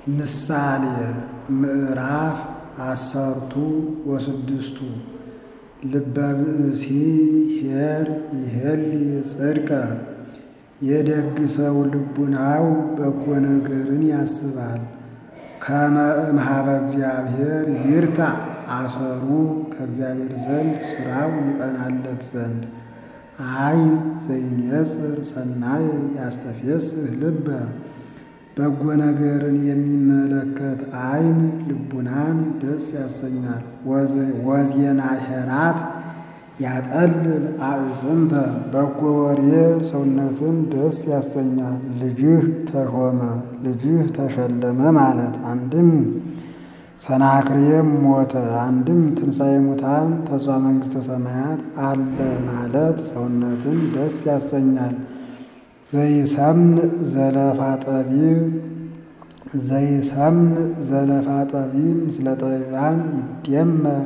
ምሳሌ ምዕራፍ አሰርቱ ወስድስቱ ልበ ብእሲ ኄር ይሄሊ ጽድቀ የደግ ሰው ልቡናው በጎ ነገርን ያስባል። ከመ እምኀበ እግዚአብሔር ይርታዕ አሰሩ ከእግዚአብሔር ዘንድ ሥራው ይቀናለት ዘንድ። ዓይን ዘይኔጽር ሰናየ ያስተፌስህ ልበ በጎ ነገርን የሚመለከት ዓይን ልቡናን ደስ ያሰኛል። ወዜና ኄራት ያጠልል አዕፅምተ በጎ ወሬ ሰውነትን ደስ ያሰኛል። ልጅህ ተሾመ ልጅህ ተሸለመ ማለት አንድም ሰናክሬም ሞተ፣ አንድም ትንሣኤ ሙታን ተስፋ መንግሥተ ሰማያት አለ ማለት ሰውነትን ደስ ያሰኛል። ዘይሰምዕ ዘለፋ ጠቢብ ዘይሰምዕ ዘለፋ ጠቢብ ምስለ ጠቢባን ይደመር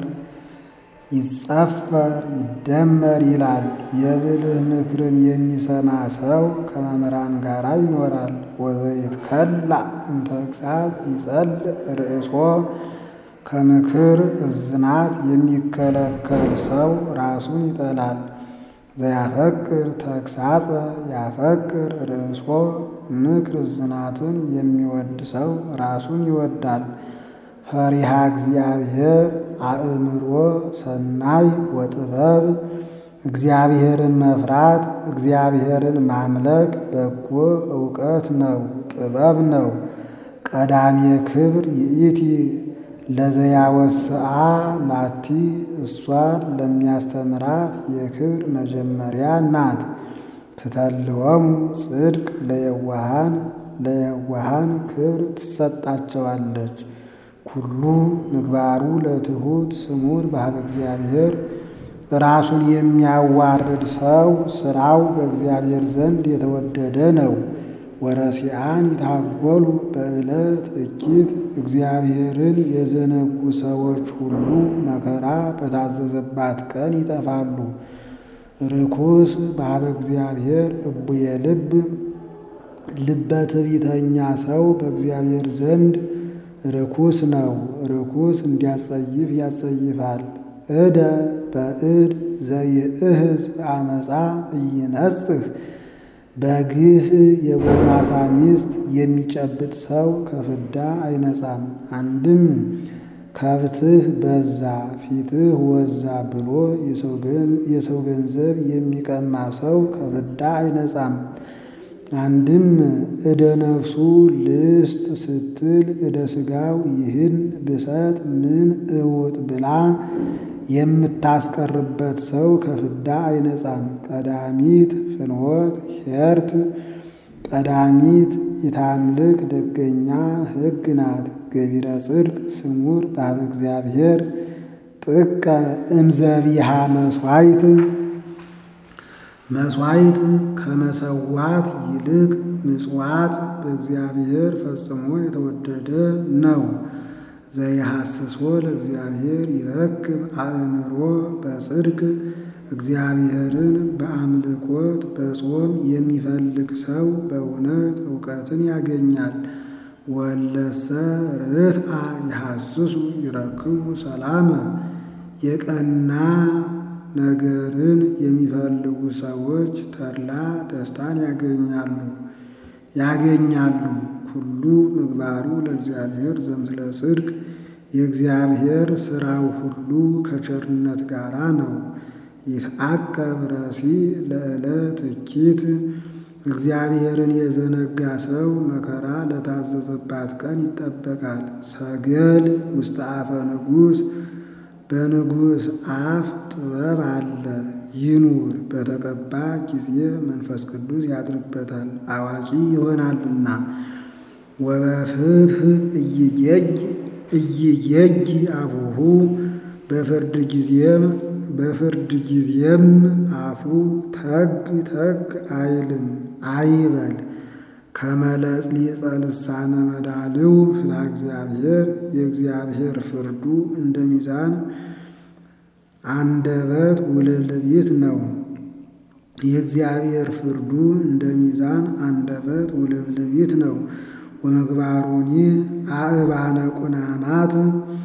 ይጸፈር ይደመር ይላል። የብልህ ምክርን የሚሰማ ሰው ከመምህራን ጋር ይኖራል። ወዘይትከላእ እንተ ተግሣጽ ይጸልእ ርእሶ ከምክር እዝናት የሚከለከል ሰው ራሱን ይጠላል። ዘያፈቅር ተግሣጸ ያፈቅር ርእሶ ምክር እዝናትን የሚወድ ሰው ራሱን ይወዳል። ፈሪሃ እግዚአብሔር አእምሮ ሰናይ ወጥበብ እግዚአብሔርን መፍራት እግዚአብሔርን ማምለክ በጎ እውቀት ነው፣ ጥበብ ነው። ቀዳሜ ክብር ይእቲ ለዘያወስአ ላቲ እሷን ለሚያስተምራት የክብር መጀመሪያ ናት። ትተልወሙ ጽድቅ ለየዋሃን ለየዋሃን ክብር ትሰጣቸዋለች። ኩሉ ምግባሩ ለትሑት ስሙር በኀበ እግዚአብሔር ራሱን የሚያዋርድ ሰው ሥራው በእግዚአብሔር ዘንድ የተወደደ ነው። ወረሲአን ይታጎሉ በዕለት እኪት እግዚአብሔርን የዘነጉ ሰዎች ሁሉ መከራ በታዘዘባት ቀን ይጠፋሉ። ርኩስ በኀበ እግዚአብሔር እቡየ ልብ ልበ ትዕቢተኛ ሰው በእግዚአብሔር ዘንድ ርኩስ ነው። ርኩስ እንዲያጸይፍ ያጸይፋል። እደ በእድ ዘይእህዝ በአመፃ ኢይነጽህ በግህ የጎልማሳ ሚስት የሚጨብጥ ሰው ከፍዳ አይነጻም። አንድም ከብትህ በዛ ፊትህ ወዛ ብሎ የሰው ገንዘብ የሚቀማ ሰው ከፍዳ አይነጻም። አንድም እደ ነፍሱ ልስጥ ስትል እደ ሥጋው ይህን ብሰጥ ምን እውጥ ብላ የምታስቀርበት ሰው ከፍዳ አይነጻም። ቀዳሚት ፍኖት ኄርት ቀዳሚት ኢታምልክ ደገኛ ሕግ ናት። ገቢረ ጽድቅ ስሙር በኀበ እግዚአብሔር ጥቀ እምዘቢሃ መሥዋዕት መሥዋዕት ከመሰዋት ይልቅ ምጽዋት በእግዚአብሔር ፈጽሞ የተወደደ ነው። ዘይሐስሶ ለእግዚአብሔር ይረክብ አእምሮ በጽድቅ እግዚአብሔርን በአምልኮት በጾም የሚፈልግ ሰው በእውነት እውቀትን ያገኛል። ወለሰ ርትአ ይሐስሱ ይረክቡ ሰላመ የቀና ነገርን የሚፈልጉ ሰዎች ተድላ ደስታን ያገኛሉ ያገኛሉ። ኩሉ ምግባሩ ለእግዚአብሔር ዘምስለ ጽድቅ የእግዚአብሔር ሥራው ሁሉ ከቸርነት ጋራ ነው። ይትዐቀብ ረሲ ለዕለት እኪት እግዚአብሔርን የዘነጋ ሰው መከራ ለታዘዘባት ቀን ይጠበቃል። ሰገል ውስተ አፈ ንጉሥ በንጉሥ አፍ ጥበብ አለ ይኑር በተቀባ ጊዜ መንፈስ ቅዱስ ያድርበታል አዋቂ ይሆናልና። ወበፍትሕ እይጌጅ አፉሁ በፍርድ ጊዜም በፍርድ ጊዜም አፉ ተግ ተግ አይልም አይበል። ከመለጽሊጸ ልሳነ መዳልው ፍትሐ እግዚአብሔር የእግዚአብሔር ፍርዱ እንደ ሚዛን አንደበት ውልልቢት ነው። የእግዚአብሔር ፍርዱ እንደ ሚዛን አንደበት ውልብልቢት ነው። ወምግባሩኒ አእባነ ቁናማት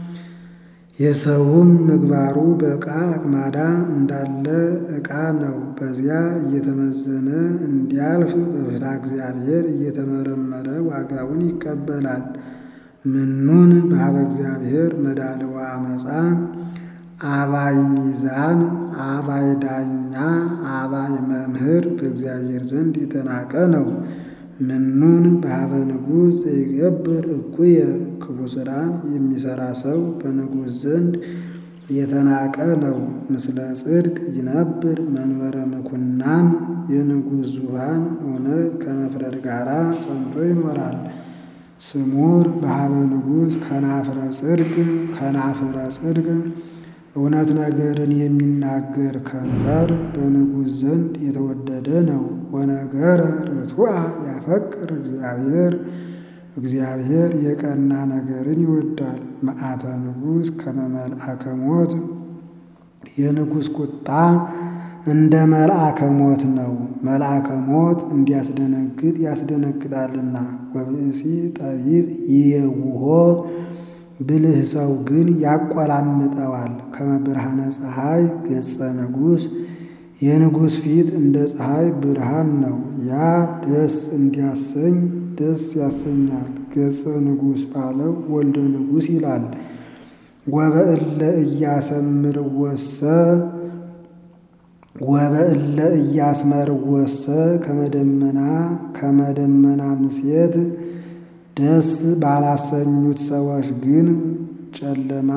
የሰውም ምግባሩ በዕቃ አቅማዳ እንዳለ ዕቃ ነው። በዚያ እየተመዘነ እንዲያልፍ በፍትሐ እግዚአብሔር እየተመረመረ ዋጋውን ይቀበላል። ምኑን በኀበ እግዚአብሔር መዳልዋ አመፃ አባይ ሚዛን አባይ ዳኛ አባይ መምህር በእግዚአብሔር ዘንድ የተናቀ ነው። ምኑን በኀበ ንጉሥ ዘይገብር እኩየ ክፉ ሥራን የሚሠራ ሰው በንጉሥ ዘንድ የተናቀ ነው። ምስለ ጽድቅ ይነብር መንበረ ምኩናን የንጉሥ ዙፋን እውነት ከመፍረድ ጋር ጸንቶ ይኖራል። ስሙር በኀበ ንጉሥ ከናፍረ ጽድቅ ከናፍረ ጽድቅ እውነት ነገርን የሚናገር ከንፈር በንጉሥ ዘንድ የተወደደ ነው። ወነገረ ርቱዐ ያፈቅር እግዚአብሔር እግዚአብሔር የቀና ነገርን ይወዳል። መዓተ ንጉሥ ከመ መልአከ ሞት የንጉሥ ቁጣ እንደ መልአከ ሞት ነው። መልአከ ሞት እንዲያስደነግጥ ያስደነግጣልና። ወብእሲ ጠቢብ ይየውሆ ብልህ ሰው ግን ያቆላምጠዋል። ከመ ብርሃነ ፀሐይ ገጸ ንጉሥ የንጉሥ ፊት እንደ ፀሐይ ብርሃን ነው። ያ ደስ እንዲያሰኝ ደስ ያሰኛል። ገጸ ንጉሥ ባለው ወልደ ንጉሥ ይላል። ወበእለ እያሰምርወሰ ወበእለ እያስመርወሰ ከመደመና ከመደመና ምሴት ደስ ባላሰኙት ሰዎች ግን ጨለማ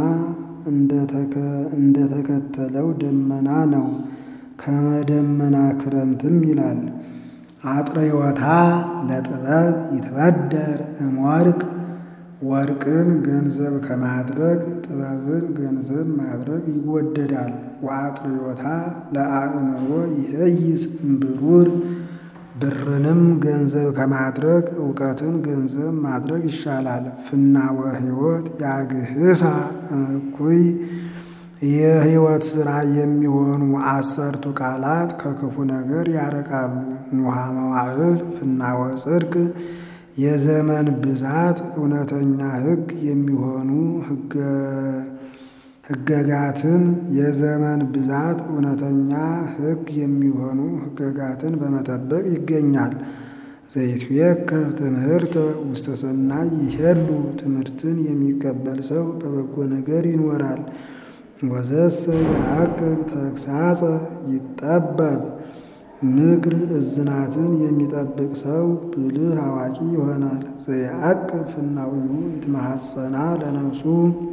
እንደተከተለው ደመና ነው። ከመደመና ክረምትም ይላል። አጥረዮታ ለጥበብ ይትበደር እምወርቅ ወርቅን ገንዘብ ከማድረግ ጥበብን ገንዘብ ማድረግ ይወደዳል። ወአጥርዮታ ለአእምሮ ይሄይስ እምብሩር ብርንም ገንዘብ ከማድረግ እውቀትን ገንዘብ ማድረግ ይሻላል። ፍናወ ሕይወት ያግህሳ እኩይ የሕይወት ሥራ የሚሆኑ አሰርቱ ቃላት ከክፉ ነገር ያረቃሉ። ኑሃ መዋዕል ፍናወ ጽድቅ የዘመን ብዛት እውነተኛ ሕግ የሚሆኑ ሕገጋትን የዘመን ብዛት እውነተኛ ሕግ የሚሆኑ ሕገጋትን በመጠበቅ ይገኛል። ዘይትዌከብ ትምህርተ ውስተ ሰናይ ይሄሉ ትምህርትን የሚቀበል ሰው በበጎ ነገር ይኖራል። ወዘሰ ያዕቅብ ተግሳጸ ይጠበብ ምክር እዝናትን የሚጠብቅ ሰው ብልህ አዋቂ ይሆናል። ዘያዕቅብ ፍናዊሁ ይትማሐፀና ለነፍሱ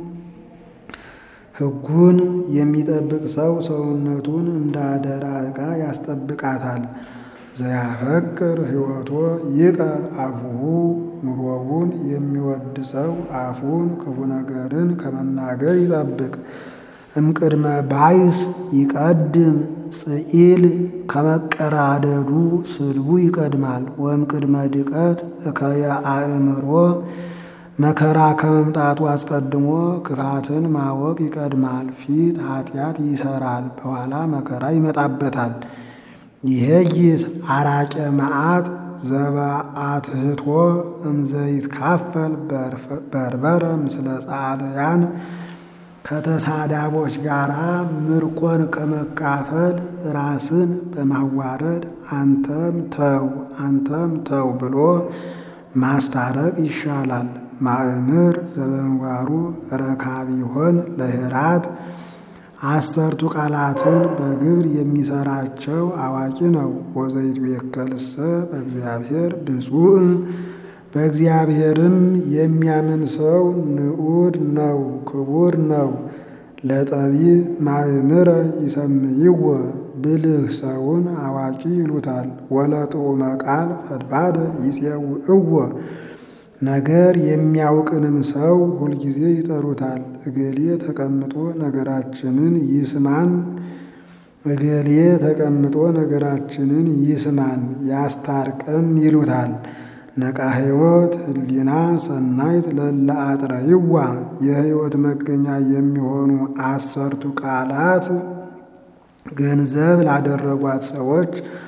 ሕጉን የሚጠብቅ ሰው ሰውነቱን እንደ አደራ ዕቃ ያስጠብቃታል። ዘያፈቅር ሕይወቶ ይቀብ አፉሁ ኑሮውን የሚወድ ሰው አፉን ክፉ ነገርን ከመናገር ይጠብቅ። እምቅድመ ባይስ ይቀድም ጽኢል ከመቀራደዱ ስድቡ ይቀድማል። ወእምቅድመ ድቀት እከየ አእምሮ መከራ ከመምጣቱ አስቀድሞ ክፋትን ማወቅ ይቀድማል። ፊት ኃጢአት ይሰራል፣ በኋላ መከራ ይመጣበታል። ይሄይስ አራቄ መዓት ዘበአትህቶ እምዘይትካፈል በርበረ ምስለ ጻድያን ከተሳዳቦች ጋር ምርቆን ከመካፈል ራስን በማዋረድ አንተም ተው አንተም ተው ብሎ ማስታረቅ ይሻላል። ማእምር ዘበምግባሩ ረካቢሆን ለህራት አሰርቱ ቃላትን በግብር የሚሰራቸው አዋቂ ነው። ወዘይትቤከልሰ በእግዚአብሔር ብፁዕ በእግዚአብሔርም የሚያምን ሰው ንዑድ ነው፣ ክቡር ነው። ለጠቢብ ማእምረ ይሰምይዎ ብልህ ሰውን አዋቂ ይሉታል። ወለጥዑመ ቃል ፈድፋደ ይፄውዕዎ ነገር የሚያውቅንም ሰው ሁልጊዜ ይጠሩታል። እገሌ ተቀምጦ ነገራችንን ይስማን እገሌ ተቀምጦ ነገራችንን ይስማን ያስታርቀን ይሉታል። ነቃ ሕይወት ህሊና ሰናይት ለለ አጥረይዋ የሕይወት መገኛ የሚሆኑ አሰርቱ ቃላት ገንዘብ ላደረጓት ሰዎች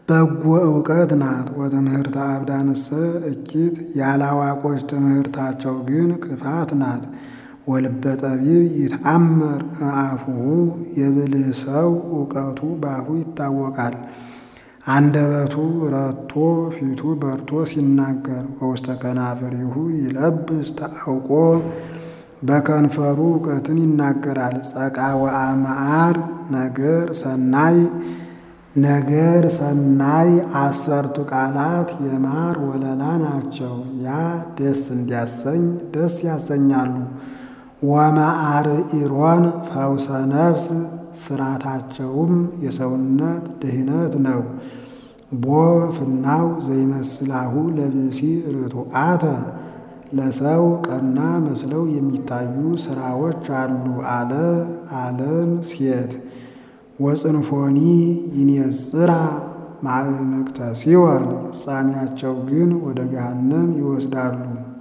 በጎ እውቀት ናት። ወትምህርተ አብዳንሰ እኪት ያላዋቆች ትምህርታቸው ግን ክፋት ናት። ወልበ ጠቢብ ይትአመር እምአፉሁ የብልህ ሰው እውቀቱ በአፉ ይታወቃል። አንደበቱ ረቶ ፊቱ በርቶ ሲናገር ወውስተ ከናፍሪሁ ይለብስ ተአውቆ በከንፈሩ እውቀትን ይናገራል። ጸቃ ወአመዓር ነገር ሰናይ ነገር ሰናይ አሰርቱ ቃላት የማር ወለላ ናቸው። ያ ደስ እንዲያሰኝ ደስ ያሰኛሉ። ወመዓር ኢሮን ፈውሰ ነፍስ ስራታቸውም የሰውነት ድህነት ነው። ቦ ፍናው ዘይመስላሁ ለብሲ ርቱዓተ ለሰው ቀና መስለው የሚታዩ ስራዎች አሉ አለ አለም ሴት ወጽንፎኒ ይንጽራ ማዕምቅተ ሲኦል ፍጻሜያቸው ግን ወደ ገሃነም ይወስዳሉ።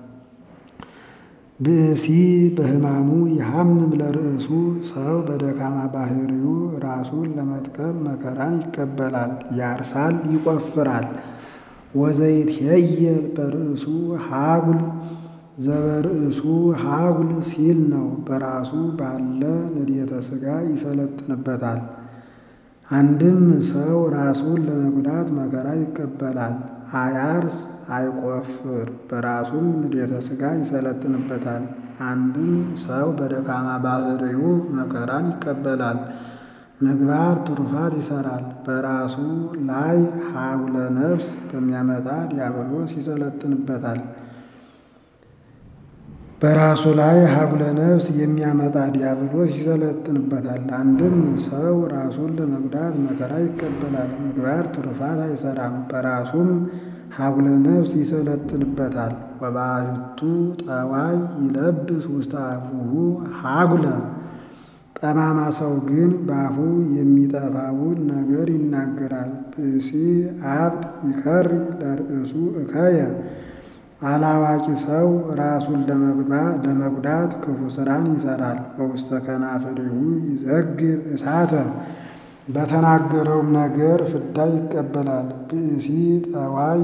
ብእሲ በሕማሙ ይሃምም ለርእሱ ሰው በደካማ ባህሪው ራሱን ለመጥቀም መከራን ይቀበላል፣ ያርሳል፣ ይቆፍራል። ወዘይትሄየል በርእሱ ሀጉል ዘበርእሱ ሀጉል ሲል ነው። በራሱ ባለ ንድየተ ሥጋ ይሰለጥንበታል። አንድም ሰው ራሱን ለመጉዳት መከራ ይቀበላል። አያርስ አይቆፍር፣ በራሱም ንድየተ ሥጋ ይሰለጥንበታል። አንድም ሰው በደካማ ባህሪው መከራን ይቀበላል። ምግባር ትሩፋት ይሰራል። በራሱ ላይ ሀጉለ ነፍስ በሚያመጣ ዲያብሎስ ይሰለጥንበታል። በራሱ ላይ ሀጉለ ነፍስ የሚያመጣ ዲያብሎስ ይሰለጥንበታል። አንድም ሰው ራሱን ለመጉዳት መከራ ይቀበላል። ምግባር ትሩፋት አይሰራም። በራሱም ሀጉለ ነፍስ ይሰለጥንበታል። ወባሕቱ ጠዋይ ይለብስ ውስተ አፉሁ ሀጉለ ጠማማ ሰው ግን በአፉ የሚጠፋውን ነገር ይናገራል። ብእሲ አብድ ይከሪ ለርእሱ እከየ አላዋቂ ሰው ራሱን ለመጉዳት ክፉ ስራን ይሰራል። በውስተ ከናፍሪሁ ይዘግብ እሳተ በተናገረውም ነገር ፍዳ ይቀበላል። ብእሲ ጠዋይ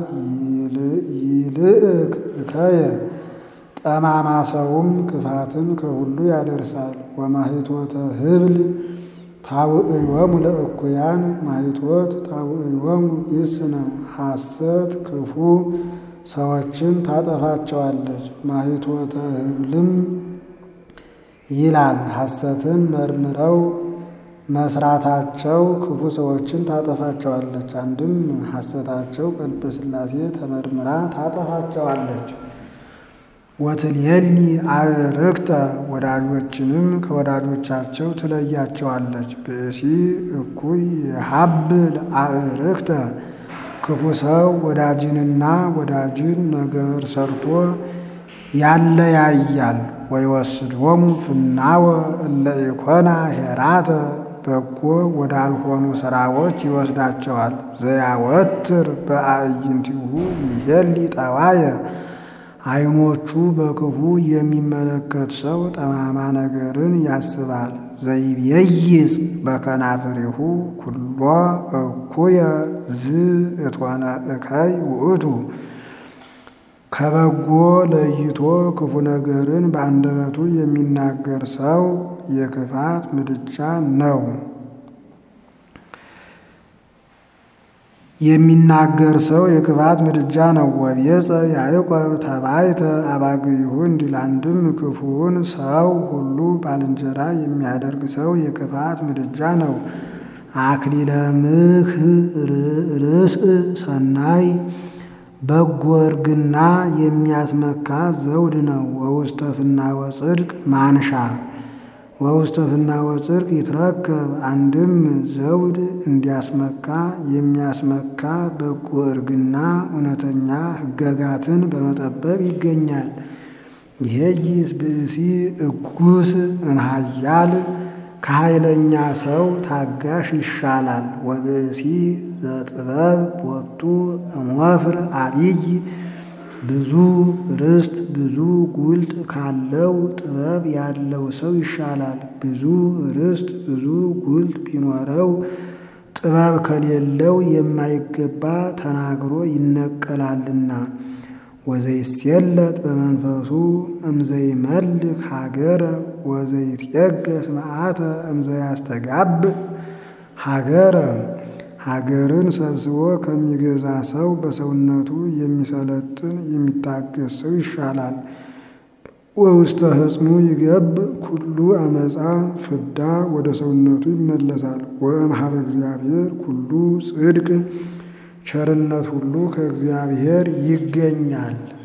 ይልእክ እከየ ጠማማ ሰውም ክፋትን ከሁሉ ያደርሳል። ወማሂቶተ ህብል ታውዕዮሙ ለእኩያን ማሂቶት ታውዕዮሙ ግስ ነው። ሐሰት ክፉ ሰዎችን ታጠፋቸዋለች። ማሂቶተ ህብልም ይላል ሐሰትን መርምረው መስራታቸው ክፉ ሰዎችን ታጠፋቸዋለች። አንድም ሐሰታቸው በልበ ሥላሴ ተመርምራ ታጠፋቸዋለች። ወትልየሊ አዕርክተ ወዳጆችንም ከወዳጆቻቸው ትለያቸዋለች። ብእሲ እኩይ የሀብል አዕርክተ ክፉ ሰው ወዳጅንና ወዳጅን ነገር ሰርቶ ያለያያል። ወይወስድዎሙ ፍናወ እለ ኢኮና ሄራተ በጎ ወዳልሆኑ ስራዎች ይወስዳቸዋል። ዘያወትር በአዕይንቲሁ ይሄሊ ጠዋየ ዓይኖቹ በክፉ የሚመለከት ሰው ጠማማ ነገርን ያስባል። ዘይቤይጽ በከናፍሪሁ ኩሎ እኩየ ዝ እቶነ እከይ ውእቱ ከበጎ ለይቶ ክፉ ነገርን በአንደበቱ የሚናገር ሰው የክፋት ምድጃ ነው። የሚናገር ሰው የክፋት ምድጃ ነው። ወቤጸ ያዕቆብ ተባይተ አባግይሁ እንዲል አንድም ክፉውን ሰው ሁሉ ባልንጀራ የሚያደርግ ሰው የክፋት ምድጃ ነው። አክሊለ ምክ ርእስ ሰናይ በጎ እርግና የሚያስመካ ዘውድ ነው። ወውስተ ፍናወ ጽድቅ ማንሻ ወውስተ ፍናወ ጽድቅ ይትረከብ አንድም ዘውድ እንዲያስመካ የሚያስመካ በጎ እርግና እውነተኛ ሕገጋትን በመጠበቅ ይገኛል። ይሄይስ ብእሲ እጉስ እምኃያል ከኃይለኛ ሰው ታጋሽ ይሻላል። ወብእሲ ዘጥበብ ቦቱ እምወፍር አቢይ ብዙ ርስት ብዙ ጉልት ካለው ጥበብ ያለው ሰው ይሻላል። ብዙ ርስት ብዙ ጉልት ቢኖረው ጥበብ ከሌለው የማይገባ ተናግሮ ይነቀላልና። ወዘይሴለጥ በመንፈሱ እምዘይመልክ ሀገረ ወዘይትየገስ መዓተ እምዘያስተጋብ ሀገረ ሀገርን ሰብስቦ ከሚገዛ ሰው በሰውነቱ የሚሰለጥን የሚታገስ ሰው ይሻላል። ወውስተ ሕጽኑ ይገብ ኩሉ አመፃ ፍዳ ወደ ሰውነቱ ይመለሳል። ወእምኀበ እግዚአብሔር ኩሉ ጽድቅ ቸርነት ሁሉ ከእግዚአብሔር ይገኛል።